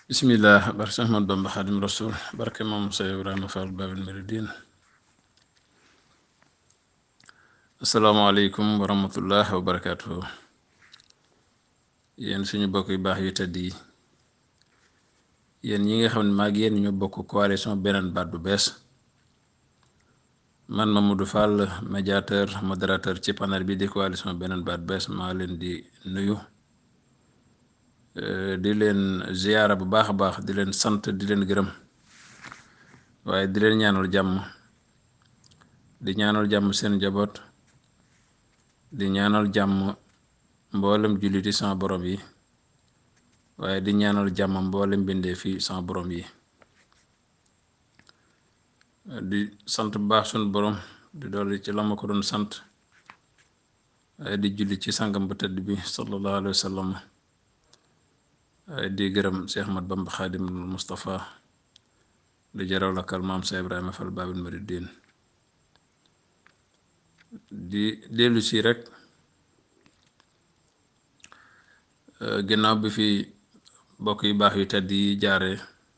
bismillah barke Seex Ahmadu Bamba Xaadim Rasul barke moom Seex Ibrahima Fall Babil Muridiin asalaamaaleykum wa rahmatullah wa barakaatuhu yéen suñu bokk yu baax yu tëdd yi yéen ñi nga xam ne maag yéen ñu bokk coalition beneen baat bu bees man Mamadou Fall médiateur modérateur ci panel bi di coalition beneen baat bees maa leen di nuyu di leen ziyaara bu baax a baax di leen sant di leen gërëm waaye di leen ñaanal jàmm di ñaanal jàmm seen njaboot di ñaanal jàmm mboolem julliti sama borom yi waaye di ñaanal jàmm mboolem bindee fi sama borom yi di sant bu baax suñu borom di dolli ci la ma ko doon sant waaye di julli ci sangam bu tëdd bi sallallahu alayhi wa sallam waaye di gërëm Cheikh Ahmad Bamba Xaadimul Mustafa di jaraw lakkal maam Cheikh Ibrahima Fall Babil Muridiin di dellu si rek ginnaaw bi fi bokk yu baax yu tedd yi jaare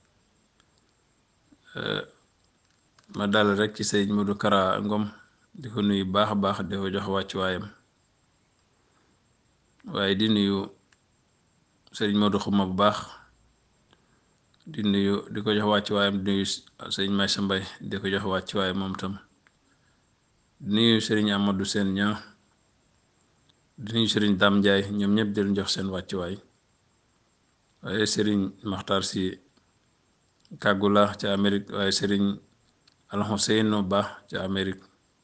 ma dal rek ci sëñ Modou Kara Ngom di ko nuyu baax a baax di ko jox wàccuwaayam waaye di nuyu sëñ Modou Xuma bu baax di nuyu di ko jox wàccuwaayam di nuyu sëñ Maysa Mbay di ko jox wàccuwaayam moom tam di nuyu sëriñ Amadou Seen ñaa di nuyu sëriñ Dam Njaay ñoom ñëpp di leen jox seen wàccuwaay waaye sëriñ Maxtaar si Kàggula ca Amérique waaye sëriñ Alxuseynu Ba ca Amérique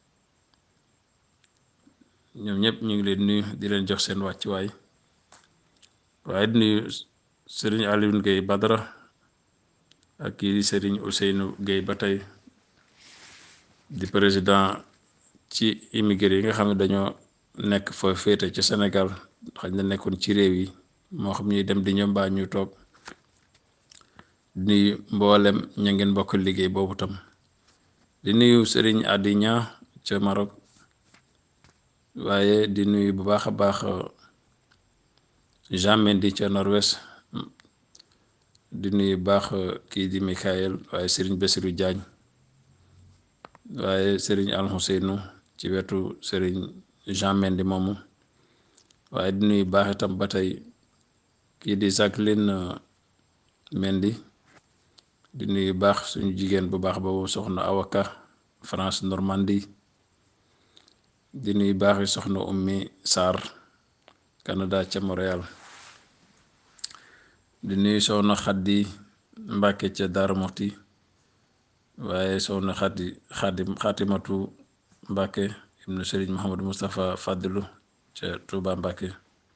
ñoom ñëpp ñu ngi leen nuyu di leen jox seen wàccuwaay waaye di nuyu sëriñ Alioune Gueye Badara ak kii di sëriñ Ousseynou Gueye ba tey di président ci immigré yi nga xam ne dañoo nekk fa féete ci Sénégal xañ na nekkoon ci réew yi moo xam ñuy dem di ñëw mbaa ñu toog di nuyu mboolem ña ngeen bokk liggéey boobu tam di nuyu sëriñ Adiña ca Maroc waaye di nuyu bu baax a baax Jean Mendy ca Norvège di nuyu baax kii di Michael waaye sëriñ Bassirou Diagne waaye sëriñ Alxuseynu ci wetu sëriñ Jean Mendy moomu waaye di nuyu baax itam ba tey kii di Jacqueline Mendy di nuyu baax suñu jigéen bu baax boobu soxna Awaka France Normandie di nuyu baax yi soxna Ummi Sarr Canada ca Montréal di nuyu soxna Xaddi Mbàkke ca Daara Moxti waaye soxna Xaddi Xaddi Xaatimatu Mbàkke ibnu Sëriñ Muhammadu Mustapha Fadilu ca Tuuba Mbàkke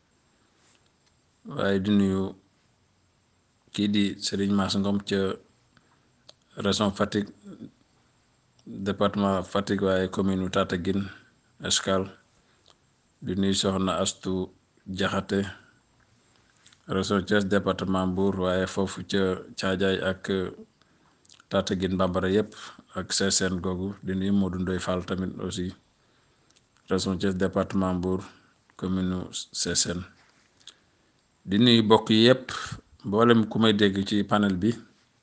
waaye di nuyu kii di Sëriñ Maas Ngom ca région Fatick département Fatick waaye commune u Tataguine Escale di nuyu soxna Astu Jaxate région Thiès département Mbour waaye foofu ca Caajaay ak Tataguine Bambara yépp ak Sessène googu di nuyu Modou Ndoy Fall tamit aussi région Thiès département Mbour commune u Sessène di nuyu bokk yépp mboolem ku may dégg ci panel bi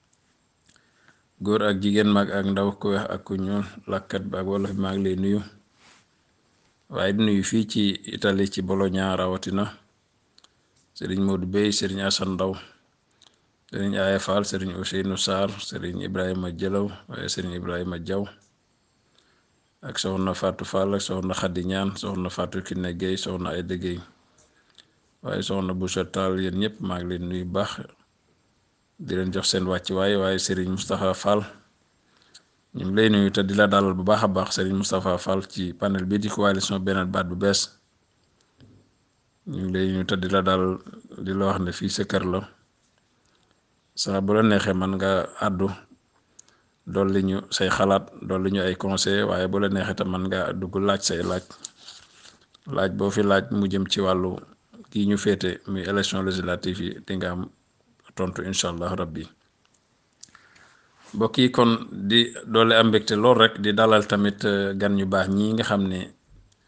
góor ak jigéen mag ak ndaw ku weex ak ku ñuul làkkat bi ak wolof bi maa ngi lay nuyu waaye di nuyu fii ci Italie ci Bologna rawatina sëriñ Modou Bey sëriñ Asan Ndaw sëriñ Aya Fall sëriñ Ousseynou Sarr sëriñ Ibrahima Jëlaw waaye sëriñ Ibrahima Jaw ak soxna Fatou Fall ak soxna Xaddi Ñaan soxna Fatou Kiné Guèye soxna Ayda Guèye waaye soxna Boussa Tall yéen ñëpp maa ngi leen nuyu baax di leen jox seen wàcc waaye waaye sëriñ Moustapha Fall ñu ngi lay nuyu te di la dalal bu baax a baax sëriñ Moustapha Fall ci panel bi di coalition beneen baat bu bees ñu ngi lay nuyu te di la dalal di la wax ne fii sa kër la saa bu la neexee man nga àddu dolli ñu say xalaat dolli ñu ay conseil waaye bu la neexee tam man nga dugg laaj say laaj laaj boo fi laaj mu jëm ci wàllu kii ñu féete muy élection législative yi di nga am tontu incha allah rabbi mbokk yi kon di doole am mbégte lool rek di dalal tamit gan ñu baax ñi nga xam ne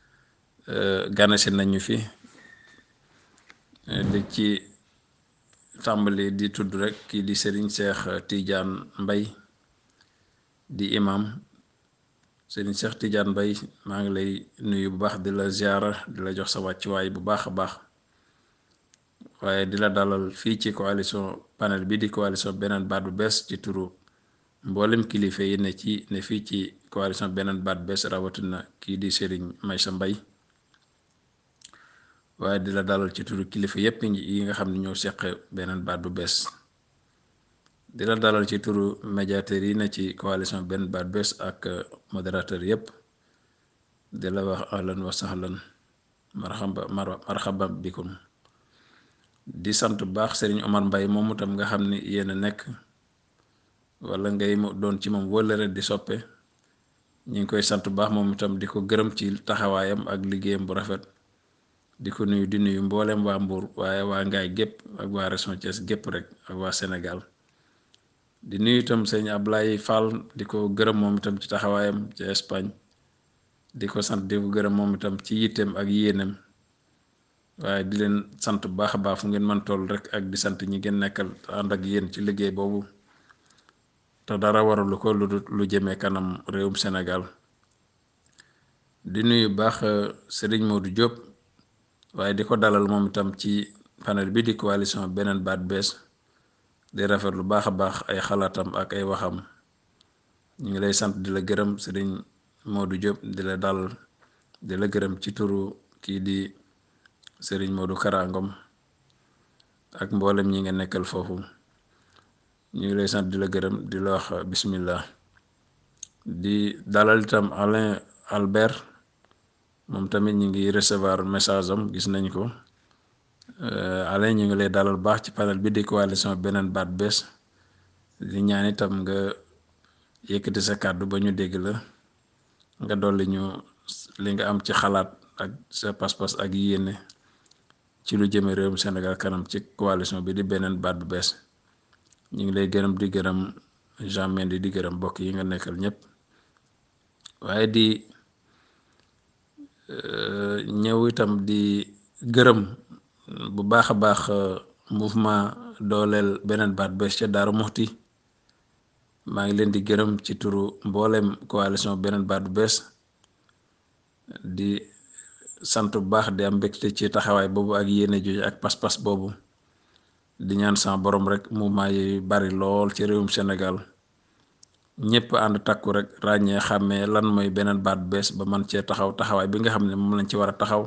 ganasi nañu fi di ci tàmbali di tudd rek kii di Serigne Cheikh Tidiane Mbay di imam Serigne Cheikh Tidiane Mbay maa ngi lay nuyu bu baax di la ziara di la jox sa wàccuwaay bu baax a baax waaye di la dalal fii ci coalition panel bi di coalition beneen baat bu bees ci turu mboolem kilifa yi ne ci ne fii ci coalition beneen baat bees rawatina kii di Serigne Maysa Mbay waaye di la dalal ci turu kilifa yépp yi nga xam ne ñoo seq beneen baat bu bees di la dalal ci turu médiateur yi ne ci coalition benn baat bees ak modérateur yépp di la wax ahlan wa sahlan marhaba marhaba bikum di sant bu baax Serigne Omar Mbay moomu tam nga xam ni yéen a nekk wala ngay doon ci moom wëllëre di soppe ñu ngi koy sant bu baax moom itam di ko gërëm ci taxawaayam ak liggéeyam bu rafet di ko nuyu di nuyu mboolem waa Mbuur waaye waa Ngaay gépp ak waa région Thiès gépp rek ak waa Sénégal di nuyu itam sëñ Ablaye Fall di ko gërëm moom itam ci taxawaayam ci Espagne di ko sant di ko gërëm moom itam ci yitteem ak yéenem waaye di leen sant bu baax a baax fu ngeen mën toll rek ak di sant ñi ngeen nekkal ànd ak yéen ci liggéey boobu te dara waralu ko lu lu jëmee kanam réewum Sénégal di nuyu baax Serigne Modou Diop waaye di ko dalal moom itam ci panel bi di coalition beneen baat bees di rafet lu baax a baax ay xalaatam ak ay waxam ñu ngi lay sant di la gërëm Serigne Modou Diop di la dalal di la gërëm ci turu kii di Serigne Modou Karangom ak mboolem ñi nga nekkal foofu ñu ngi lay sant di la gërëm di la wax bismillah di dalal itam Alain Albert moom tamit ñu ngi recevoir message am gis nañ ko Alain ñu ngi lay dalal baax ci panel bi di coalition beneen baat bees di ñaan itam nga yëkkati sa kàddu ba ñu dégg la nga dolli ñu li nga am ci xalaat ak sa pas-pas ak yéene ci lu jëme réewum Sénégal kanam ci coalition bi di beneen baat bu bees ñu ngi lay gërëm di gërëm Jean Mendy di gërëm mbokk yi nga nekkal ñépp waaye di ñëw itam di gërëm bu baax a baax mouvement dooleel beneen baat bees ca Daaru Muxti maa ngi leen di gërëm ci turu mboolem coalition beneen baat bu bees di sant bu baax di am mbégte ci taxawaay boobu ak yéene jooju ak pas-pas boobu di ñaan sama borom rek mouvement yi bari lool ci réewum Sénégal ñëpp ànd takku rek ràññee xàmmee lan mooy beneen baat bees ba man cee taxaw taxawaay bi nga xam ne moom lañ ci war a taxaw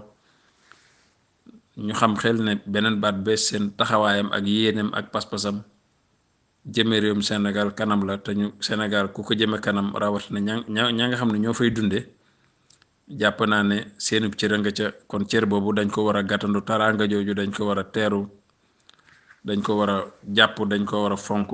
ñu xam xel ne beneen baat bees seen taxawaayam ak yéeneem ak pas-pasam jëme réewum Sénégal kanam la te ñu Sénégal ku ko jëme kanam rawatina ña ña ña nga xam ne ñoo fay dunde jàpp naa ne seenub cër nga ca kon cër boobu dañ ko war a gàttandu taraanga jooju dañ ko war a teeru dañ ko war a jàpp dañ ko war a fonk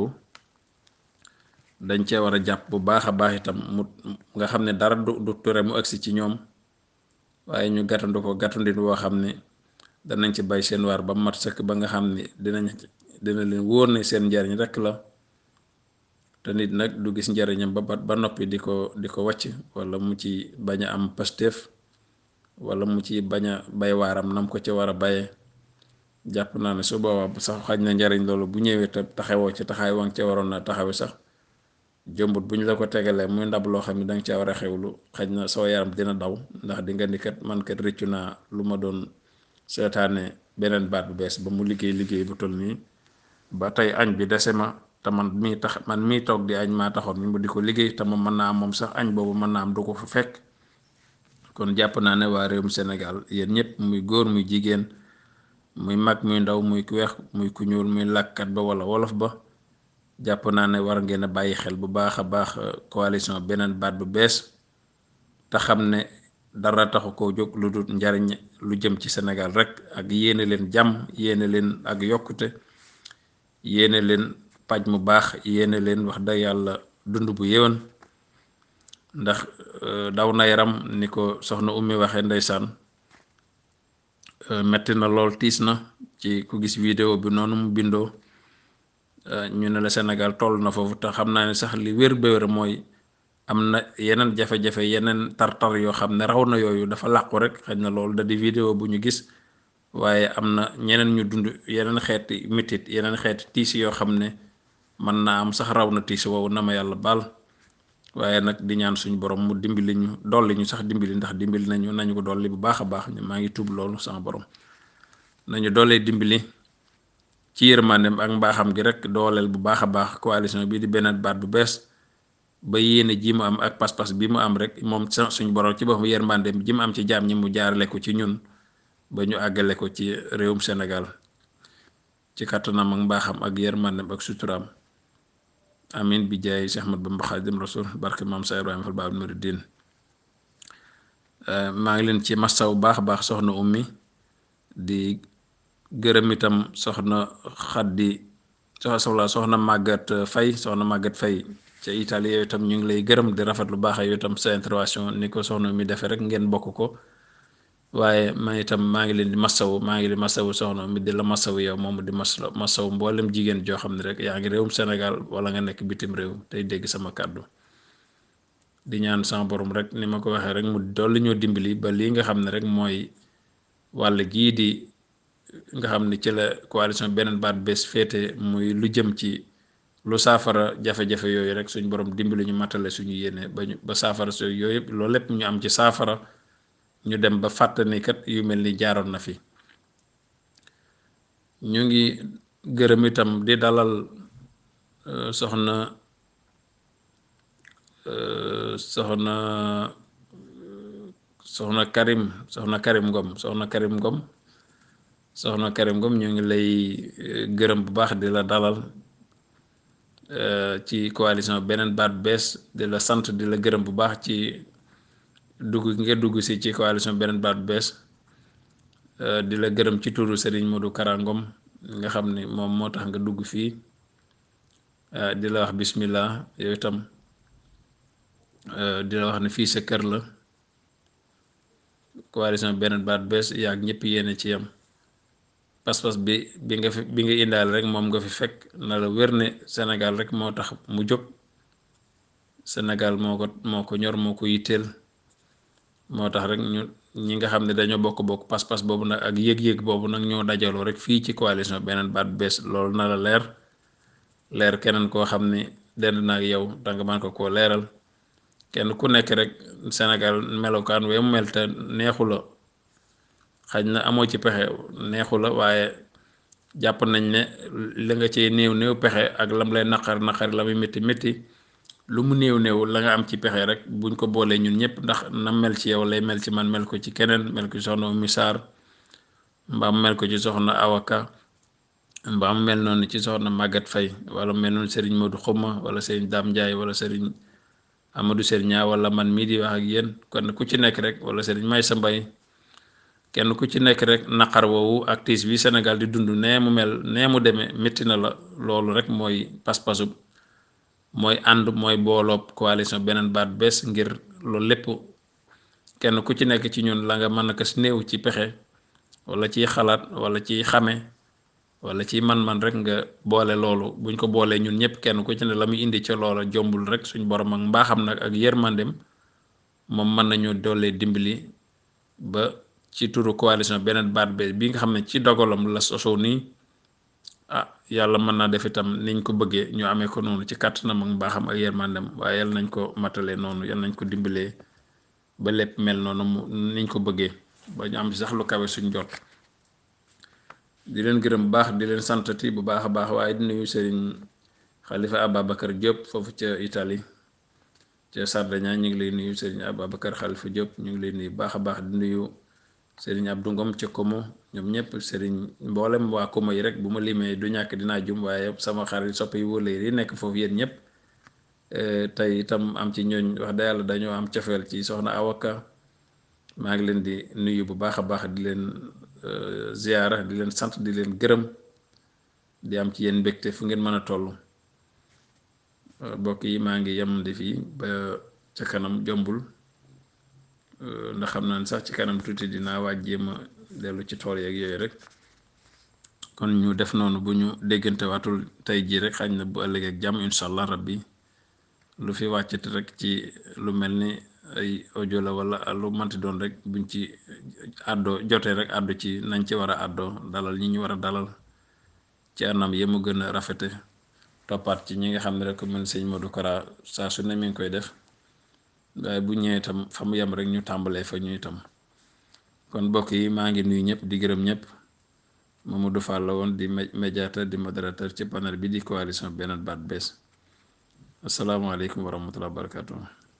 dañ cee war a jàpp bu baax a baax itam mu nga xam ne dara du du ture mu agsi ci ñoom waaye ñu gàttandu ko gàttandin woo xam ne danañ ci bay seen waar ba mat sëkk ba nga xam ne dinañ dina leen wóor ne seen njariñ rekk la te nit nag du gis njariñam ba ba noppi di ko di ko wàcc wala mu ci bañ a am pasteef wala mu ci bañ a bay waaram nam ko ci war a bayee jàpp naa ne su boobaa sax xaj na njariñ loolu bu ñëwee te taxawoo ci taxaay wang ca waroon na taxawe sax jombut bu ñu la ko tegalee muy ndab loo xam ne danga caa war a xewlu xaj na soo yaram dina daw ndax di nga ni kat man kat rëccu naa lu ma doon seetaane beneen baat bu bees ba mu liggéey liggéey bu toll nii ba tey añ bi dese ma te man mii tax man mii toog di añ maa taxoon mu di ko liggéey te moom mën naa am moom sax añ boobu mën naa am du ko fa fekk kon jàpp naa ne waa réewum Sénégal yéen ñëpp muy góor muy jigéen muy mag muy ndaw muy ku weex muy ku ñuul muy làkkat ba wala wolof ba jàpp naa ne war ngeen a bàyyi xel bu baax a baax coalition beneen baat bu bees te xam ne dara taxu koo jóg lu dul njariñ lu jëm ci Sénégal rek ak yéene leen jàmm yéene leen ak yokkute yéene leen paj mu baax yéene leen wax dëgg yàlla dund bu yéwén ndax daw na yaram ni ko soxna ummi waxee ndeysaan metti na lool tiis na ci ku gis vidéo bi noonu mu bindoo ñu ne la Sénégal toll na foofu te xam naa ne sax li wér ba wér mooy am na yeneen jafe-jafe yeneen tar-tar yoo xam ne raw na yooyu dafa làqu rek xëy na loolu da di vidéo bu ñu gis waaye am na ñeneen ñu dund yeneen xeeti mitit yeneen xeeti tiis yoo xam ne mën naa am sax raw na tiis woowu na ma yàlla baal waaye nag di ñaan suñu borom mu dimbali ñu dolli ñu sax dimbali ndax dimbali nañu nañu ko dolli bu baax a baax maa ngi tuub loolu sama borom nañu doolee dimbali ci yërmandem ak mbaaxam gi rek dooleel bu baax a baax coalition bii di beneen baat bu bees ba yéene ji mu am ak pas-pas bi mu am rek moom suñu borom ci boppam yërmandem ji mu am ci jaam ñi mu jaarale ko ci ñun ba ñu àggale ko ci réewum Sénégal ci kàttanam ak mbaaxam ak yërmandem ak suturaam amin bi jaay Cheikh Ahmad Bamba Xaadim Rasul barke maam sa Ibrahima Fall Baabul Muridiin maa ngi leen ci mastaw bu baax a baax soxna ummi di gërëm itam soxna xaddi soxla soxna màggat fay soxna màggat fay ca Italie yooyu itam ñu ngi lay gërëm di rafet lu baax yooyu itam sa intervention ni ko soxna mi defee rek ngeen bokk ko waaye man itam maa ngi leen di masawu maa ngi di masawu soxna mi di la masawu yow moom di mas masawu mboolem jigéen joo xam ne rek yaa ngi réewum Sénégal wala nga nekk bitim réew tey dégg sama kàddu di ñaan sama borom rek ni ma ko waxee rek mu dolli ñoo dimbali ba lii nga xam ne rek mooy wàll gii di nga xam ne ci la coalition beneen baat bés féete muy lu jëm ci lu saafara jafe-jafe yooyu rek suñu borom dimbali ñu matale suñu yéene ba ñu ba saafara su yooyu yëpp loolu lépp ñu am ci saafara ñu dem ba fàttani kat yu mel ni jaaroon na fi ñu ngi gërëm itam di dalal soxna soxna soxna Karim soxna Karim Ngom soxna Karim Ngom soxna Karim Ngom ñu ngi lay gërëm bu baax di la dalal ci coalition beneen baat bees di la sant di la gërëm bu baax ci dugg nga dugg si ci coalition beneen baat bees di la gërëm ci turu Serigne Modou Kara Ngom nga xam ni moom moo tax nga dugg fii di la wax bismillah yow itam di la wax ne fii sa kër la coalition beneen baat bees yaag ñëpp yéene ci yam pas-pas bi bi nga fi bi nga indaal rek moom nga fi fekk na la wér ne Sénégal rek moo tax mu jóg Sénégal moo ko moo ko ñor moo ko yitteel moo tax rek ñu ñi nga xam ne dañoo bokk-bokk pas-pas boobu nag ak yëg-yëg boobu nag ñoo dajaloo rek fii ci coalition beneen baat bees loolu na la leer leer keneen koo xam ne dend na ak yow danga man ko koo leeral kenn ku nekk rek Sénégal melokaan wee mu mel te neexu la xaj na amoo ci pexe neexu la waaye jàpp nañ ne li nga ci néew néew pexe ak lam lay naqar naqar la muy métti métti lu mu néew néew la nga am ci pexe rek buñ ko boolee ñun ñëpp ndax na mel ci yow lay mel ci man mel ko ci keneen mel ko ci soxna Oumy Sarr mbaa mu mel ko ci soxna Awaka mbaa mu mel noonu ci soxna Maguette Faye wala mel noonu Serigne Modou Xuma wala Serigne Dame Ndiaye wala Serigne Amadou Serigne wala man mii di wax ak yéen kon ku ci nekk rek wala Serigne Maysa Mbaye kenn ku ci nekk rek naqar woowu ak tiis bi Sénégal di dund nee mu mel nee mu demee métti na la loolu rek mooy pas-pasu mooy ànd mooy booloob coalition beneen baat bees ngir loolu lépp kenn ku ci nekk ci ñun la nga mën a ko si néew ci pexe wala ciy xalaat wala ciy xame wala ci man-man rek nga boole loolu buñ ko boolee ñun ñëpp kenn ku ci ne la muy indi ca loola jombul rek suñ borom ak mbaaxam nag ak yërmandem moom mën nañu doolee dimbali ba ci turu coalition beneen baat bees bi nga xam ne ci dogalam la sosoo nii ah yàlla mën naa def itam niñ ko bëggee ñu amee ko noonu ci kàttanam ak mbaaxam ak yërmandem waaye yal nañ ko matalee noonu yal nañ ko dimbalee ba lépp mel noonu mu niñ ko bëggee ba ñu am sax lu kawe suñ jot di leen gërëm bu baax di leen santati bu baax a baax waaye di nuyu sëriñ Xalifa Ababacar Diop foofu ca Italie ca Sardaña ñu ngi lay nuyu sëriñ Ababacar Xalifa Diop ñu ngi lay nuyu baax a baax di nuyu sëriñ Abdou Ngom ca Komo ñoom ñëpp sëriñ mboolem waa Komo yi rek bu ma limee du ñàkk dinaa jum waaye sama xarit soppe yi wóole yi nekk foofu yéen ñëpp tey itam am ci ñooñ wax da yàlla dañoo am cofeel ci soxna Awaka maa ngi leen di nuyu bu baax a baax di leen ziyaara di leen sant di leen gërëm di am ci yéen mbégte fu ngeen mën a toll mbokk yi maa ngi yem di fii ba ca kanam jombul ndax xam naa ne sax ci kanam tuuti dinaa waaj jéem a dellu ci tool yeeg yooyu rek kon ñu def noonu bu ñu déggante waatul tey jii rek xañ na bu ëllëgee ak jàmm incha allah rabbi lu fi wàccati rek ci lu mel ni ay audio la wala lu manti doon rek buñ ci àddoo jotee rek àddu ci nañ ci war a àddoo dalal ñi ñu war a dalal ci anam yi mu gën a rafete toppaat ci ñi nga xam ne rek mën sëñ Modou Kara saa su ne mi ngi koy def waaye bu ñëwee itam fa mu yem rek ñu tàmbalee fa ñu itam kon mbokk yi maa ngi nuyu ñëpp di gërëm ñëpp Mamadou Fall la woon di médiateur di modérateur ci panel bi di coalition Benno Baat Bees asalaamaaleykum wa rahmatulah wa barakatuh